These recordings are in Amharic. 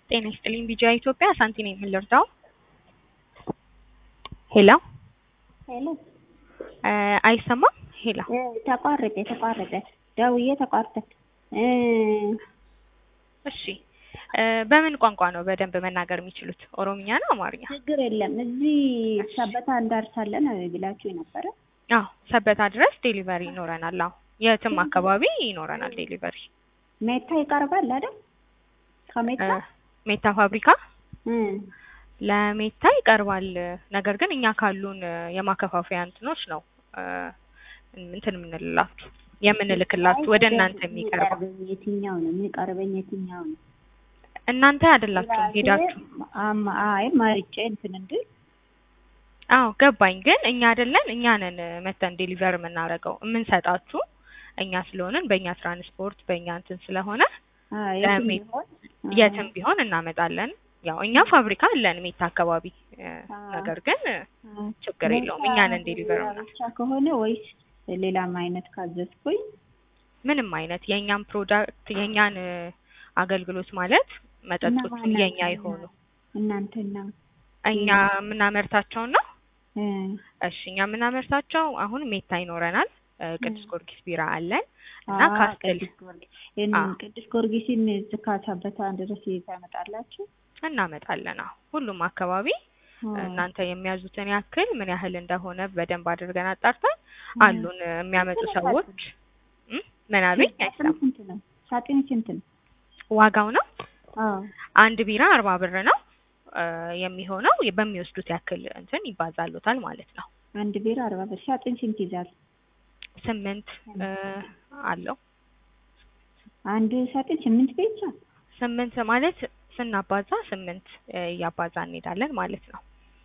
ጤና ይስጥልኝ ቢጂአይ ኢትዮጵያ ሳንቲ ነኝ ምን ልርዳው? ሄሎ ሄሎ እ አይሰማም? ሄሎ እ ተቋረጠ ተቋረጠ ደውዬ ተቋርጠ እ እሺ እ በምን ቋንቋ ነው በደንብ መናገር የሚችሉት? ኦሮምኛ ነው አማርኛ? ችግር የለም እዚህ ሰበታ እንዳርሳለን ብላችሁ ነበረ። አዎ ሰበታ ድረስ ዴሊቨሪ ይኖረናል። አዎ የትም አካባቢ ይኖረናል ዴሊቨሪ። ሜታ ይቀርባል አይደል? ከሜታ እ ሜታ ፋብሪካ እ ለሜታ ይቀርባል። ነገር ግን እኛ ካሉን እ የማከፋፈያ እንትኖች ነው እ እንትን የምንልላችሁ የምንልክላችሁ ወደ እናንተ የሚቀርበው። የሚቀርበኝ የትኛው ነው የሚቀርበኝ የትኛው ነው? እናንተ አይደላችሁም ሄዳችሁ አማ አይ ማርጬ እንትን እንድል አዎ ገባኝ። ግን እኛ አይደለን እኛ ነን መተን ዴሊቨር የምናደርገው የምንሰጣችሁ እኛ ስለሆንን በእኛ ትራንስፖርት በእኛ እንትን ስለሆነ አ የትም ለሜ- ቢሆን አ የትም ቢሆን እናመጣለን። ያው እኛ ፋብሪካ አለን ሜታ አካባቢ እ አ ነገር ግን እ አ ችግር የለውም እኛ ነን ዴሊቨር ሜታ ምናምን ብቻ ከሆነ ወይስ ሌላም አይነት ካዘዝኩኝ ምንም አይነት የእኛን ፕሮዳክት የእኛን እ አገልግሎት ማለት መጠጦቹ እነማን የእኛ ናቸው? የሆኑ እናንተና እኛ የምናመርታቸውን ነው። እ እሺ እኛ የምናመርታቸው አሁን ሜታ ይኖረናል፣ እ ቅዱስ ጊዮርጊስ ቢራ አለን እና አ ካስትል ቅዱስ ጊዮርጊስ ይህን አ ቅዱስ ጊዮርጊስን እዚህ ከሰበታ ድረስ ታመጣላችሁ? እናመጣለን። አዎ ሁሉም አካባቢ አ እናንተ የሚያዙትን ያክል ምን ያህል እንደሆነ በደንብ አድርገን አጣርተን እ አሉን እ የሚያመጡ ስንት ሰዎች ሳጥን? እ ምን አሉኝ? ሳጥን አይሰማም። ስንት ነው? ሳጥን ስንት ነው? ዋጋው ነው አዎ አንድ ቢራ አርባ ብር ነው እ የሚሆነው በሚወስዱት ያክል እንትን ይባዛሉታል ማለት ነው። አንድ ቢራ አርባ ብር። ሳጥን ስንት ይዛል? ስምንት እ አለው አንድ ሳጥን ስምንት ብቻ? ስምንት ማለት ስናባዛ ስምንት እ እያባዛ እንሄዳለን ማለት ነው።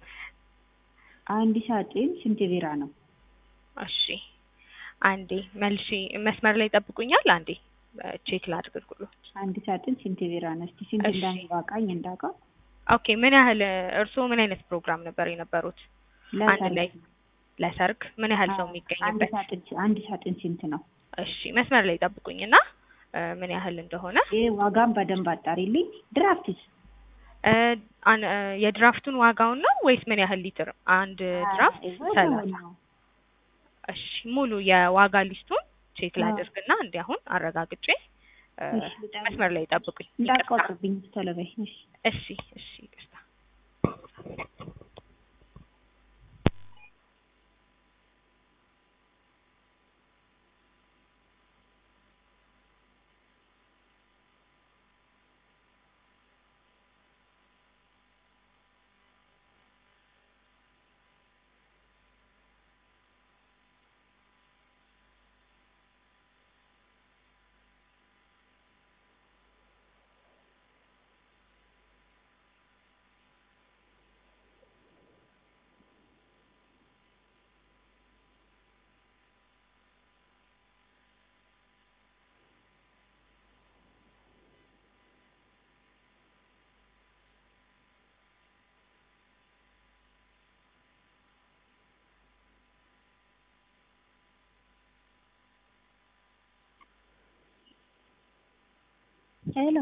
አንድ ሳጥን ስንት ቢራ ነው? እሺ አንዴ መልሺ መስመር ላይ ይጠብቁኛል። አንዴ እ ቼክ ላድርግልዎት። አንድ ሳጥን ስንት ቢራ ነው? እስቲ ስንት እሺ እንዳዋቃኝ እንዳውቀው። ኦኬ ምን ያህል እርስዎ ምን አይነት ፕሮግራም ነበር የነበሩት? አንድ ላይ ለሰርግ ለሰርግ ምን ያህል ሰው አዎ አንድ የሚገኝበት? ሳጥን አንድ ሳጥን ስንት ነው? እሺ መስመር ላይ ይጠብቁኝና እ ምን ያህል እንደሆነ ይሄ ዋጋም በደንብ አጣሪልኝ። ድራፍትስ? እ አን- እ የድራፍቱን ዋጋውን ነው ወይስ ምን ያህል ሊትር? አንድ ድራፍት ዋጋውን ሰላሳ ነው። እሺ ሙሉ የዋጋ ሊስቱን ቼክ አዎ ላድርግና እንዲ አሁን አረጋግጬ እ እሺ በጣም መስመር ላይ ይጠብቁኝ። ይቅርታ። እንዳትቆጥብኝ ቶሎ በይ። እሺ እሺ እሺ ይቅርታ። ሄሎ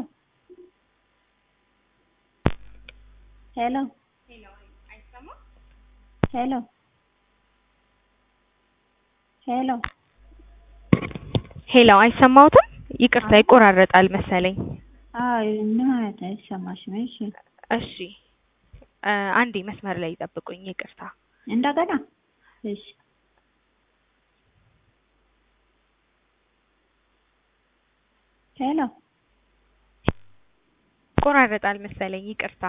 ሄሎ ሄሎ ሄሎ ሄሎ አይሰማዎትም? ይቅርታ ይቆራረጣል መሰለኝ። አይ ምን ማለት ነው? አይሰማሽም? እሺ እሺ እ አንዴ መስመር ላይ ይጠብቁኝ። ይቅርታ። እንደገና እሺ ሄሎ ይቆራረጣል መሰለኝ። ይቅርታ።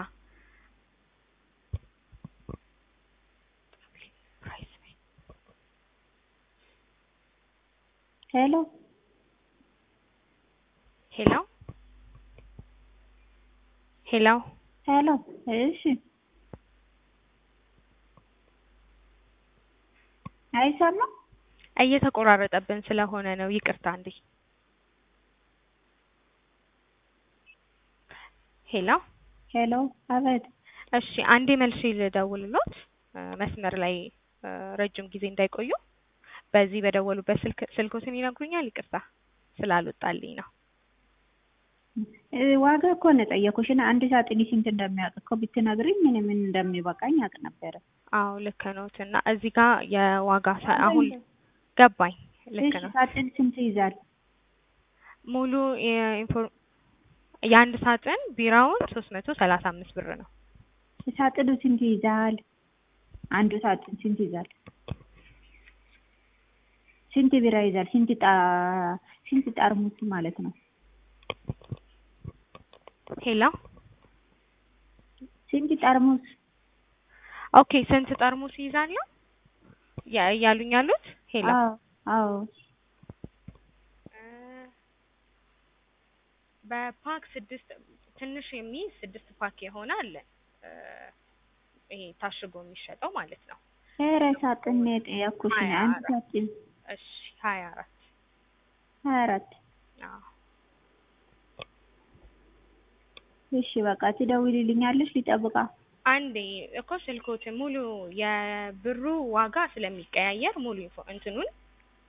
ሄሎ ሄሎ ሄሎ ሄሎ እሺ አይሰማም? እየተቆራረጠብን ስለሆነ ነው። ይቅርታ እንዴ። ሄሎ ሄሎ አቤት እሺ አንዴ መልሼ ልደውልሎት እ መስመር ላይ እ ረጅም ጊዜ እንዳይቆዩ በዚህ በደወሉበት ስልክ ስልኮትን ይነግሩኛል? ይቅርታ ስላልወጣልኝ ነው። እ፣ ዋጋ እኮ ነው የጠየኩሽ እና አንድ ሳጥን ስንት እንደሚያውቅ እኮ ብትነግሪኝ ምን ምን እንደሚበቃኝ አውቅ ነበረ። አዎ ልክ ነዎት። እና እዚህ ጋር የዋጋ ሳ- አሁን ገባኝ። ልክ እሺ ነው። ሳጥን ስንት ይዛል? ሙሉ የኢንፎር የአንድ ሳጥን ቢራውን ሶስት መቶ ሰላሳ አምስት ብር ነው። ሳጥኑ ስንት ይዛል? አንዱ ሳጥን ስንት ይዛል? ስንት ቢራ ይዛል? ስንት ጣ ስንት ጠርሙስ ማለት ነው? ሄሎ ስንት ጠርሙስ? ኦኬ፣ ስንት ጠርሙስ ይይዛሉ ያ- እያሉኝ ያሉት? ሄሎ አዎ አዎ እ፣ በፓክ ስድስት ትንሽ የሚይዝ ስድስት ፓክ የሆነ አለ እ፣ ይሄ ታሽጎ የሚሸጠው ማለት ነው። ኧረ ሳጥን ነው የጠየኩሽ ነው። አንድ ሀያ ሳጥን እሺ ሀያ አራት ሀያ አራት አዎ እሺ በቃ ትደውልልኛለሽ ሊጠብቃ አንዴ እኮ ስልኮት ሙሉ የብሩ ዋጋ ስለሚቀያየር ሙሉ ኢንፎ እንትኑን